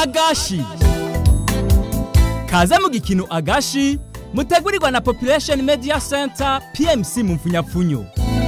agashi kaze mu gikino agashi mutegurirwa na population media center pmc mu mfunyapfunyo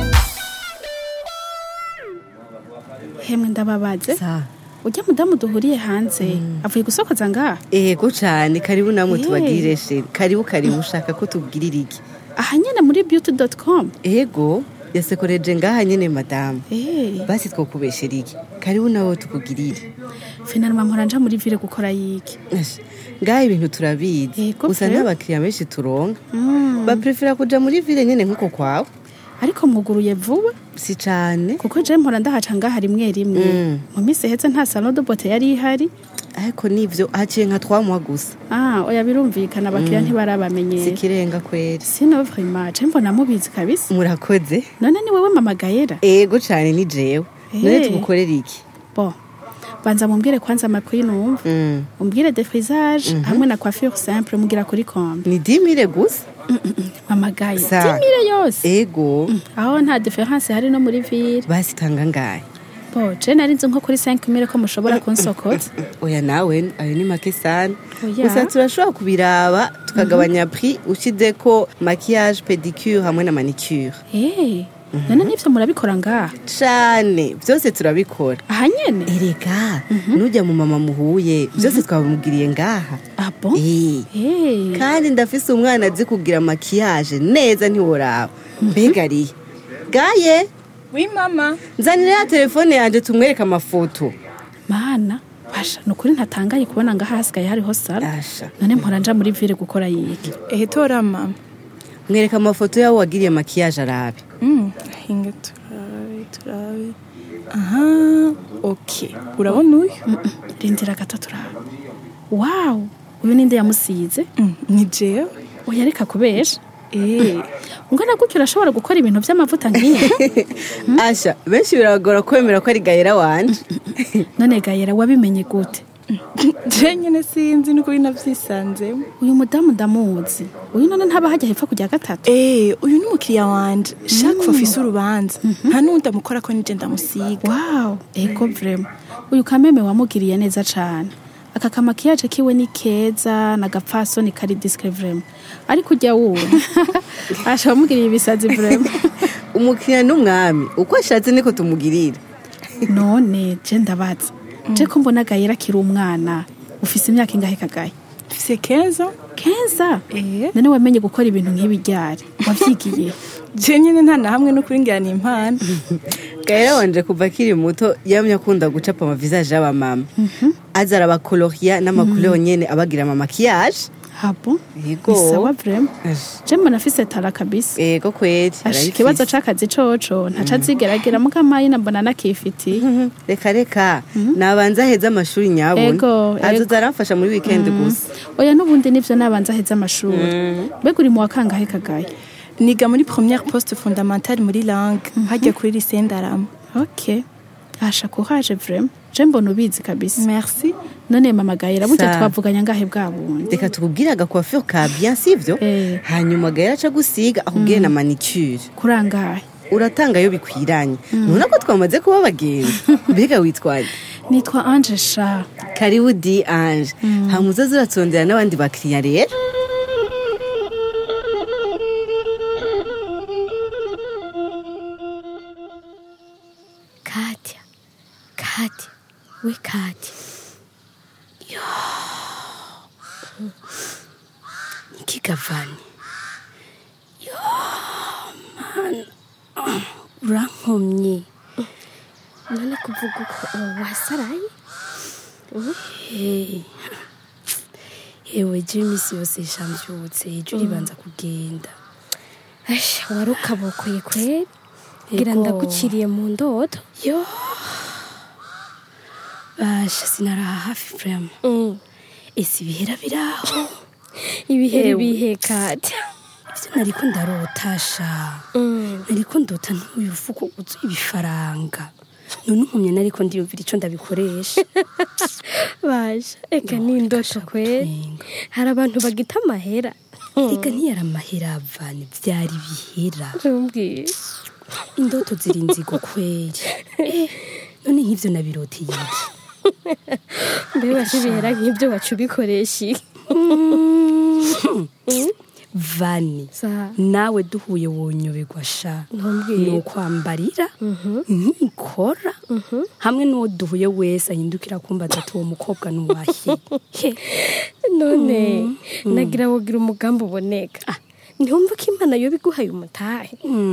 hemwe ndababaze Sa. ujya mudamu duhuriye hanze avuye gusokoza ngaha Ego cane karibu namwe Eh. tubagirire sheri karibu karibu ushaka ko tubwirira iki aha nyene muri beauty com ego yasekoreje ngaha nyene madamu Eh, basi twokubeshera iki karibu nawe tukugirire finalima mpora nja muri ville gukora yiki Asha, ngaha ibintu turabizi Ego gusa pe. n'abakiriya benshi turonka baprefera kuja muri ville nyene nk'uko kwawe ariko mwuguruye vuba si cane kuko je mpora ndahaca ngaha rimwe rimwe Mm. mu minsi iheze nta salon de beauté yari ihari ariko nivyo haciye nka twamuha gusa ah oya birumvikana abakiriya ntibarabamenyera sikirenga kweri sino vraiment je mbona mubizi kabisa murakoze none ni wewe mama gayera ego cane ni jewe none Eh. tugukorera iki bon banza mumbwire kwanza amakuru numva Mm. umbwire defrisage hamwe na coiffure simple mugira kuri kombe ni dimire gusa mama gayera Sa. timire yose ego aho nta diference hari no muri ville basi tanga ngahe bo je nari nzi nko kuri 5000 ko mushobora kunsokotsa oya nawe ayo ni make sana Oya. gusa turashobora kubiraba tukagabanya prix ushizeko maquillage pedicure hamwe na manicure eh none nivyo murabikora ngaha cane vyose turabikora aha nyene erega nujya mu mama muhuye vyose twabimugiriye ngaha ah bon Eh. eh kandi ndafise umwana azi kugira maquillage neza ntiworaba mbega ariye gaye Oui, mama. nzanira ya telefone yanje tumwereke amafoto mana basha nukuri ntatangaye kubona ngaha hasigaye hariho sala asha none mpora nja muri ville gukora yiki Ehe, tora mama. mwereka amafoto yawo wagiriye maquillage arabe Mm, hinga turabe, turabe. Aha, okay. Urabona uyu? rindira gato turaba wow uyu ninde yamusize Mm, ni jewe. oya reka kubesha Eh, ungana gutyo urashobora gukora ibintu vy'amavuta nk'iyo asha benshi biragora kwemera ko ari gayera wanje none gayera wabimenye gute je nyene sinzi nuko binavyisanzemo. uyu mudamu ndamuzi uyu none ntaba hajya hepfo kujya gatatu Eh, uyu ni umukiriya wanje. Chaque fois afise urubanza. Nta n'undi amukora ko nije ndamusiga. wow ego vrema uyu kameme wamugiriye neza cane aka kamakiyaje kiwe ni keza nagapfasoni kari discre vrema ariko ujya wuwe asha wamugiriye ibisazi vrema umukiriya n'umwami uko ashatse niko tumugirira none je ndabaza je ko mbona gayera akiri umwana ufise imyaka ingahe kagaye Mfise 15 ans. keza Eh. none wamenye gukora ibintu nk'ibi ryari wavyigiye Je nyene nta na hamwe no kuringirana impano. gayera wanje kuva akiri muto yamye akunda gucapa amavisage y'abamama aza arabakoloria n'amakulero nyene abagira ama maquillage habo Yego. ni sawa vrema Asha, je mbona afise tara kabisa ego kweri Asha, arabifise. ikibazo c'akazi coco ntaca azigeragira mukamayi nambona nakifitiye Mhm. reka reka nabanza aheze amashuri nyabuna Ego, ego. azoza aramfasha muri weekend gusa oya n'ubundi nivyo nabanza aheze amashuri mbega uri mu wa kangahe kagaye Niga muri première poste fondamentale muri langue. Hajya kuri lycée Ndarama. ok asha kuhaje vrema je mbona ubizi kabisa Merci. none mama gayera burya Sa. twavuganya ngahe bwa bundi reka tukubwire agacoiffure ka bien sivyo Eh. hanyuma gahera aca gusiga akubwire na manicure kurangahe uratanga iyo bikwiranye nubona ko twamaze kuba abagenzi mbega witwaye nitwa anje sha karibu di ange hanyuma uzaze uratsondera n'abandi bakiriya rero Katya, Katya, we Katya. Yo. Ikigavani. Yo, man. Urankomye. None kuvuga uko wasaraye? Hey. Ewe je imisi yose shamvyutse ejo ribanza kugenda. Asha wari ukabokoye kweri? Ngira Ego. ndagukiriye mu ndoto. Yo. Basha sinaraha hafi vrema. Ese ibihera biraho. Ibihera Ewe. bihe Katya. Ivyo nariko ndarotasha. Nariko ndota ntuyu fuko uzuye ibifaranga. None umpumye nariko ndiyumvira ico ndabikoresha. basha eka ni indoto kweri Nenga. hari abantu bagita amahera Ega ntiyari amahera avanye vyari bihera. umbwiye Indoto ziri nzigo kweri. Eh, none nk'ivyo nabiroteye iki? mbere bashibihera nk'ibyo baca ubikoresha iki? vani Sa- nawe duhuye wonyoberwa sha Ntumbwire. ni ukwambarira nkikora hamwe n'uwo duhuye wese ahindukira kumbaza ati uwo mukobwa ni uwahe He. none nagira wogira umugambi uboneka Ah, ntihumva ko imana yoba iguhaye umutahe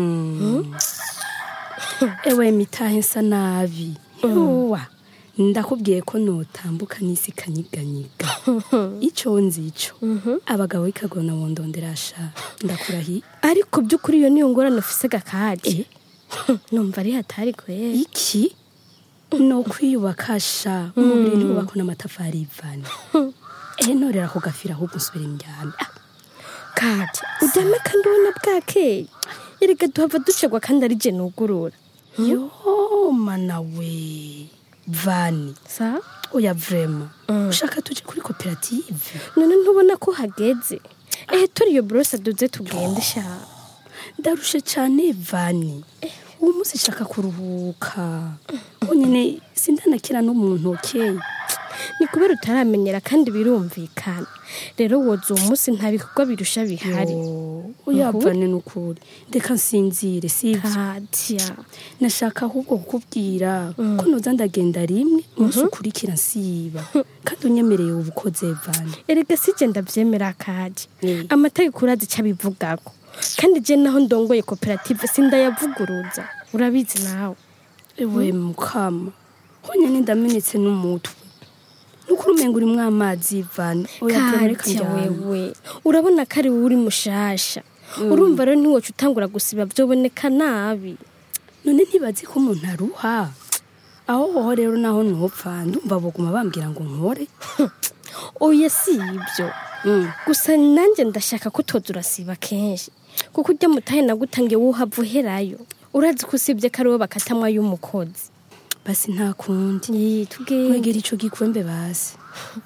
ewe mitahe nsa nabi yowa ndakubwiye ko notambuka n'isi kanyiganyiga ico nzi ico abagabo b'ikagona wondondera sha ndakurahiye ariko by'ukuri iyo niyo ngorane ufise gakadi numva ari hatari kwera iki no kwiyubaka sha umubiri ntiwubakwa n'amatafari y'ivani ehe norera ku gafira ahubwo nsubira imyanda kadi uryame kandi ubona bwakeye erega duhava ducegwa kandi ari je nugurura yo mana we vani sa oya vrema ushaka tuje kuri koperative none ntubona ko hageze ehe turi iyo borose duze tugende sha ndarushe cyane vani uwo munsi nshaka kuruhuka nyine sindanakira no mu ntoke ni kubera utaramenyera kandi birumvikana rero woza uwo munsi nta bikorwa birusha bihari oya Ukuri? vani ni ukuri reka nsinzire sibyo kadya nashaka ahubwo kukubwira ko noza ndagenda rimwe umunsi ukurikira nsiba kandi unyemereye ubukoze vani erega si je ndavyemera kaje Mm. amategeko urazi icyo abivugako kandi je naho ndongoye koperative sindayavuguruza urabizi nawe ewe mukama honyine ndamenetse n'umutwe nukuri umenga urimwo amazi vani oya vani reka kadya njyane. wewe urabona ko ari wowe uri mushasha urumva rero ntiwoca utangura gusiba vyoboneka nabi none ntibazi ko umuntu aruha aho hoho rero naho ntupfa ndumva boguma bambwira ngo nkore oya si ibyo gusa nanjye ndashaka ko toza urasiba kenshi kuko ujya mutahe nagutangiye wuhava uherayo urazi ko usibye ko ari wowe bakatamwa y'umukozi basi nta kundi Yi, tugende kwegera ico gikwembe basi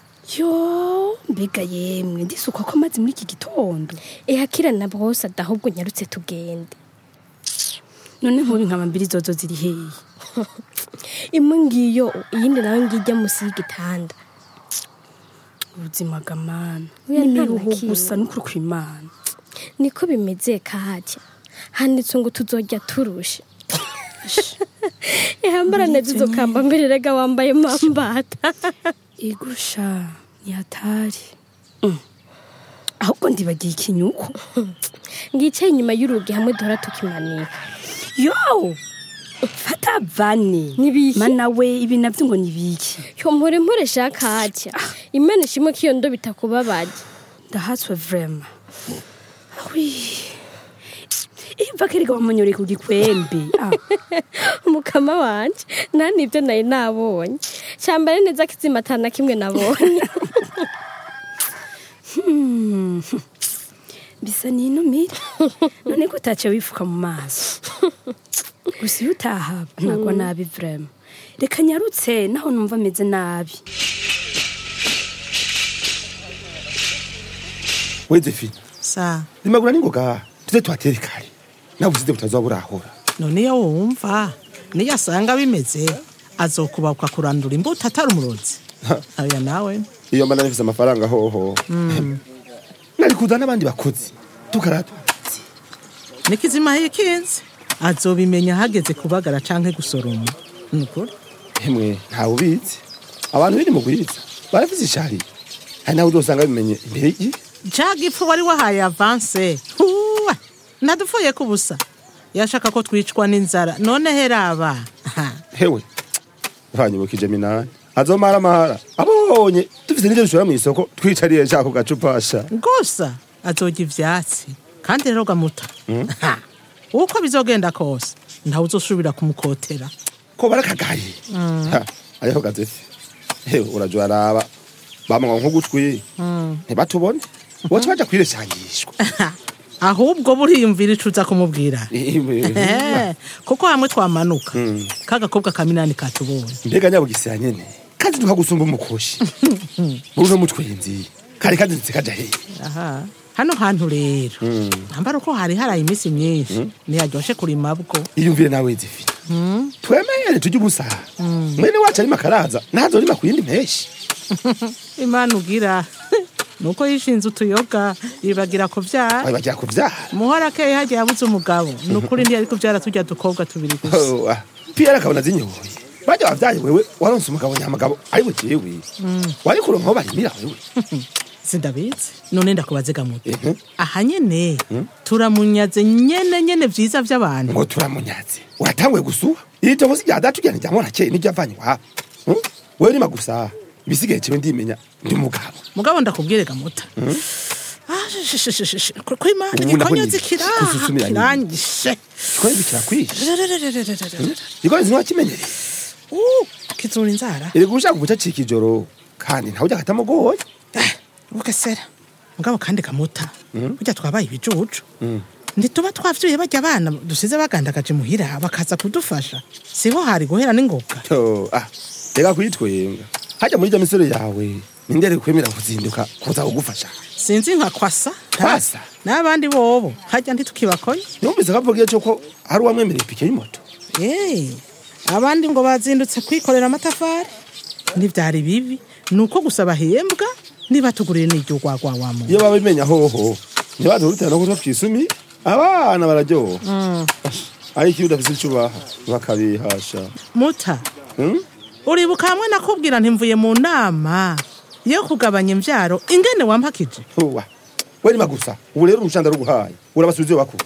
yo mbega yemwe ndisuka ko amazi muri iki gitondo ehakira na bwose adahubwo nyarutse tugende none nkubi nkaba mbiri zozo ziri hehe imwe ngiyo iyindi nawe ngijya munsi y'igitanda ubuzima bw'amana Oya, n'imiruho nta na kimwe. gusa n'ukuri kw'imana niko bimeze kahajya handitse ngo tuzojya turushe ihambarane zizokamba mbere rega wambaye mambata igusha ni hatari ahubwo ndibagiye ikinyuko ngicaye inyuma y'urugi hamwe duhora tukimanika yo fata vani Nibiki? mana we ibi navyo ngo nibiki yo mpore mpore shaka hajya imana ishimwe ko iyo ndo bitakubabaje ndahatswe vrema awi iva kerega wamunyore ku gikwembe ah. umukama wanje nta nibyo nari nabonye cyambare neza kizima atana kimwe nabonye bisa n'inumire none ko utaciye wifuka mu maso gusa iyo utahaba ntabwo nabi vrema reka nyarutse naho numva ameze nabi we zefi sa rimagura n'ingoga tuze tuhatere kare nawe usize butazoba burahora none iyo wumva niyo asanga bimeze azokubakwa kurandura imbuto atari umurozi aya nawe iyo mba narifise amafaranga hoho nari kuza n'abandi bakozi tukarata nikizima hikinze azobimenya hageze kubagara canke gusoroma nukuri hemwe ntawe ubizi abantu biri mugwiza barafise ishari hari nawe uzosanga bimenye imbere y'igihe ca gipfu wari wahaye avanse huwa nadupfuye ku busa yashaka ko twicwa n'inzara none heraba hewe banyibukije minani azomara amahara abonye dufise n'ivyo dushora mw'isoko twicariye nshaka ku gacupasha gusa azorya ivyatsi kandi rero gamuta Ha, uko bizogenda kose ntawe uzosubira kumukotera ko barakagaye Ha, ariho gazefi hewe urajya uraraba bamwa nk'ugutwi ntibatubone woca baja kwireshangishwa ahubwo buriyumvira ico uza kumubwira Eh, kuko hamwe twamanuka kagakobwa ka minani katubonye mbega nyabugisira nyene kandi tukagusumba umukoshi muri uno mutwenzi kari kazindutse kaja hehe aha hano hantu rero nambara uko hari haraye iminsi myinshi ntiyaryoshe kurima bwo iyumvire nawe zifi twemere tujye ubusa mwene wacu arimo akaraza ntazorima ku yindi mpeshi imana ugira nuko yishinze utuyoga yibagira kuvyara bagira kuvyara muhora akeye hagiye yabuze umugabo ni ukuri ntiyari kuvyara turya dukobwa tubiri gusa Oh, ah. piyeri akabona zinyoye bajya wavyaye wewe waronse umugabo nyamagabo ari we jewe wari kuronka aho barimira wewe sindabizi none ndakubaze gamuto Mhm. aha nyene turamunyaze nyene nyene vyiza vy'abantu ngo turamunyaze uratanguye gusuha iri tongo si rya data ugenda rya morakeye n'iryo avanye iwabo Hmm? wewe rima gusa ibisigaye cewe ndimenya ndi umugabo mugabo ndakubwire gamuta Ah, shi- shi- shi- shi- shi. Ku- kwimana Ubu nabonye igikonyozi kiraha kususumira nyine. kirangije kikoze kirakwishe Rererererererere. ikoze ntiwakimenyereye Uh, kizura inzara iri gushaka guca cika ijoro kandi ntawe ujya katamugoye ukesera mugabo kandi kamuta burya twabaye ibicucu ntituba twavyuye barya abana dusize bagandagaje muhira bakaza kudufasha siho hari guhera n'ingoga To, ah reka kuyitwenga hajya muri rya misoro yawe nindere kwemera kuzinduka kuza kugufasha sinzi nka kwasa Kwasa? n'abandi bobo hajya ntitukibakoye numvise kavugiye cyo hari uwamwemereye ipike y'imoto Eh, abandi ngo bazindutse kwikorera amatafari ntibyari bibi ni uko gusa bahembwa niba tuguriye n'iryo gwagwa wa muntu iyo baba bimenya hoho ntibaze kurutera no kutwa twisumi abana bararyoha ariko iyo udafise icyo ubaha bakabihasha muta Hmm? uribuka hamwe nakubwira ntimvuye mu nama yo kugabanya imbyaro ingene wampakije Huwa. we nima gusa ubu rero urushanda ruguhaye urabasubiza iyo bakuye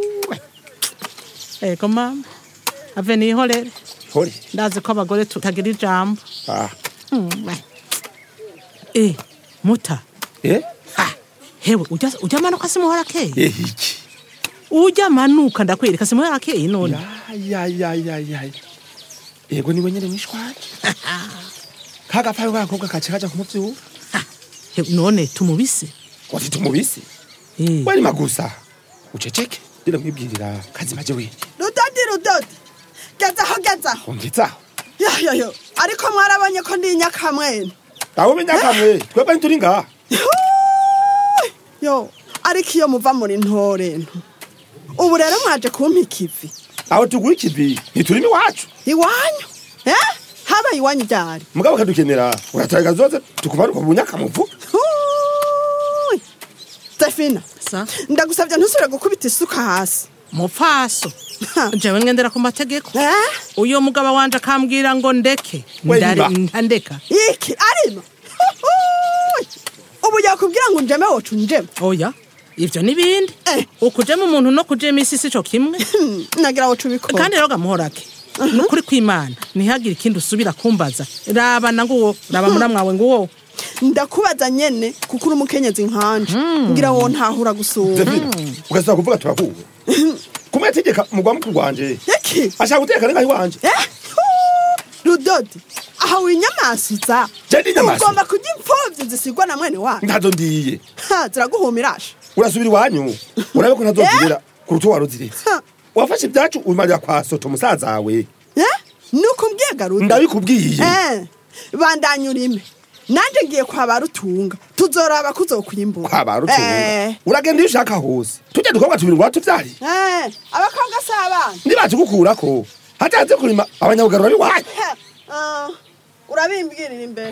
ego mama ave nihorere hore ndazi ko abagore tutagira ijambo ah Eh, muta eh Ah, hewe ujya ujya manuka simuhora akeye eh iki ujya manuka ndakwereka simuhora akeye none ya ya ya ya ya yego niwe nyene mwishwaje kagapayo kakobwa kace kaja kumuvyura Hewe, none tumubise wafite umubisi Eh, we nima gusa uceceke ndira mwibwirira kazima je we rudodi rudodi gezaho gezaho umvizaho yoyoyo ariko mwarabonye ko ndi inyakamwene aho menya kamwe twebwe ntituri ngaha yo ariko iyo muva muri ntore nto ubu rero mwaje kumpa ikivi aho tugura ikivi ntituri n'iwacu iwanyu eh habaye iwanyu ryari mugabo kadukenera urataga zoze tukumanuka mu nyakamuvu Huuuui. Stefina sa ndagusabye ntusubire gukubita isuka hasi mupfaso Ha. jewe ngendera ku mategeko eh uyo mugabo wanje akambwira ngo ndeke We Ndare- niba. ntandeka iki arima Huuuui. ubu yakubwira ngo njeme wocu njeme oya ivyo n'ibindi Eh. ukujema umuntu no kujema isi sico kimwe Hmm, nagira wocu ubikora kandi rero gamuhorake nukuri kw'imana ntihagire ikindi usubira kumbaza raba na nguwo raba muramwawe nguwo ndakubaza nyene kuko uri umukenyezi nkanje ngira wo ntahura gusura Zefina ugasaba kuvuga turahuwe kumwe yategeka mugwa mukuru wanje iki ashaka guteka nenga iwanje Eh? Huu, rudodi aha winyamasuza Je ndi inyamasu. ugomba kurya impfuvyi zisigwa na mwene wacu ntazo ndiye Ha, ziraguhumirasha urasubira iwanyu urabe ko ntazozigera ku rutu waruziretse Ha. wafashe ibyacu ubimarira kwa soto musaza wawe Eh? nuko mbwiye garuda ndabikubwiye Eh, bandanya urime nanje ngiye kwa barutunga tuzoraba kuzokwimbura kwa barutunga Eh, uragenda iyo ushaka hose tujya dukobwa tubiri ngo tuvyari eh, abakobwa si abana nibatigukurako hataze kurima abanyabugarura biwanyu Heh, ah, urabimbwirira imbere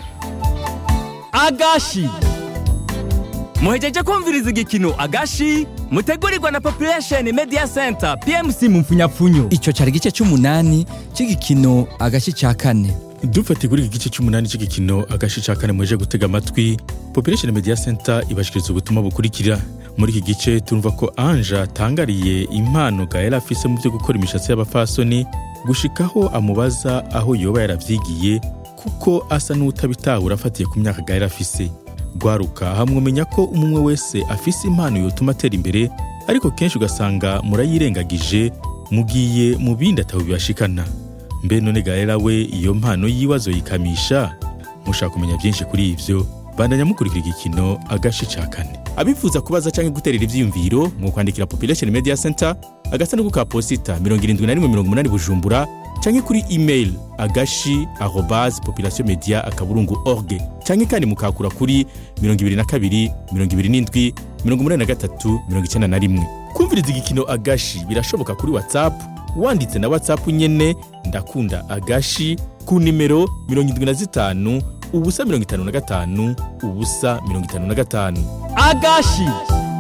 agashi muhejeje kumviriza igikino agashi mutegurirwa na population media center pmc mu mfunyapfunyo icyo cyari igice cy'umunani cy'igikino agace cya kane dufate kuri iki gice cy'umunani cy'igikino agace cya kane muje gutega amatwi population media center ibashikiriza ubutumwa bukurikira muri iki gice turumva ko anje atangariye impano gaela afise mu byo gukora imishatsi y'abafasoni gushikaho amubaza aho yoba yaravyigiye kuko asa n'utabitahura afatiye ku myaka gaela afise gwaruka hamwumenya ko umwe wese afise impano yotuma atera imbere ariko kenshi ugasanga murayirengagije mugiye mu bindi ataho bibashikana mbe none gaera we iyo mpano yiwe azoyikamisha mushaka kumenya byinshi kuri ivyo bandanya mukurikira igikino agace ca kane abifuza kubaza canke guterera ivyiyumviro mu kwandikira population media center agasanduku ka posita 7180 bujumbura canke kuri email agashi arobase population media akaburungu org canke kandi mukakura kuri 22 27 83 91 kumviriza igikino agashi birashoboka kuri whatsapp wanditse na whatsapp nyene ndakunda agashi ku nimero 75 ubusa 55 ubusa 55 agashi